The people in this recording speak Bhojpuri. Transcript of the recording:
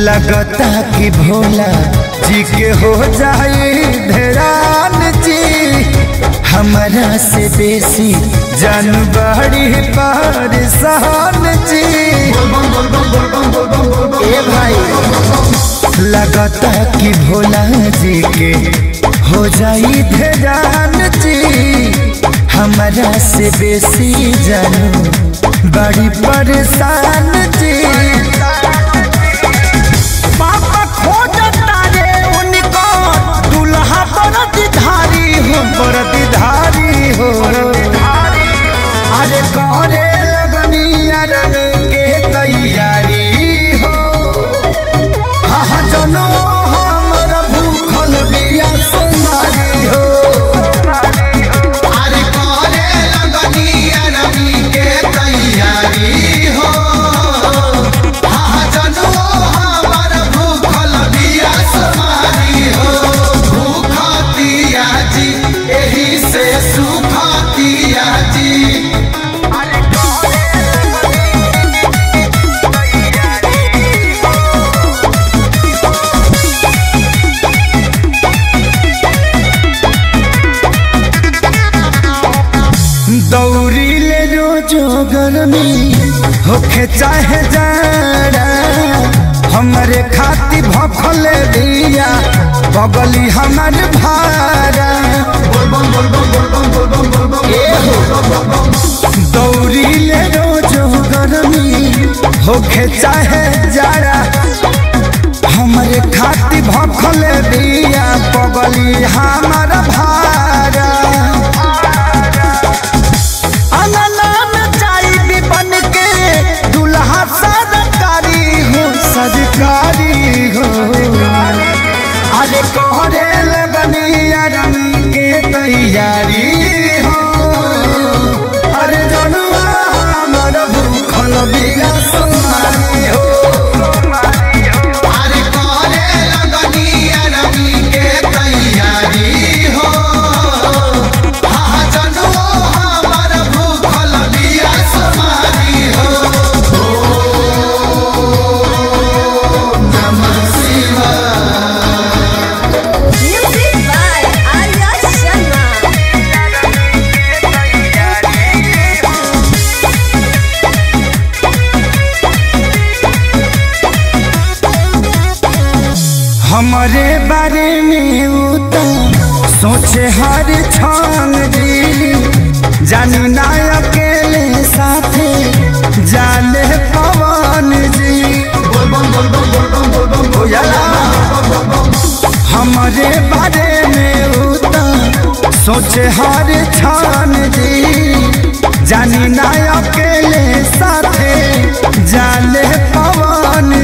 लगता कि भोला जी के हो जाए धरान जी हमारा से बेसी जानबाड़ी परेशान जी ए भाई लगता कि भोला जी के हो जाई धरान जी हमारा से बेसी जानू बड़ी परेशान जी पापा खोजता रे उनको दुल्हा बरदधारी हो बरदधारी हो अरे करे लगनी अरन के तैयारी हो हाँ जनो हमर भूखल बिया सुनारी हो अरे करे लगनी अरबी के तैयारी हो हाँ जनो हमर भूखल बिया समारी हो भूखतिया जी एही से सुखतिया जी दौरी ले रोजो गर्मी होखे चाहे जाड़ा हमरे खाती भखल दिया बगली हमर भारा दौरी ले रोजो गर्मी होखे चाहे जाड़ा हमरे खाती भखल दिया बगली हमर भारा अनलान चाई भी बन के दुल्हा सरकारी हो सरकारी हो अरे कोहरे लगनी रंग के तैयारी हो अरे जनुआ हमर भूखल बिया सुनारी हो अरे करे लगनी अरबी के तैयारी हो हाँ जनो हमर भूखल बिया समारी हो नमः शिवाय Music by Arya Sharma. हमारे बारे में उ तो सोचे हर क्षण जी जानी ना अकेले साथे जाले पवन जी बुझला? हमारे बारे में उ तो सोचे हर क्षण जी जानी ना अकेले साथे जाले पवन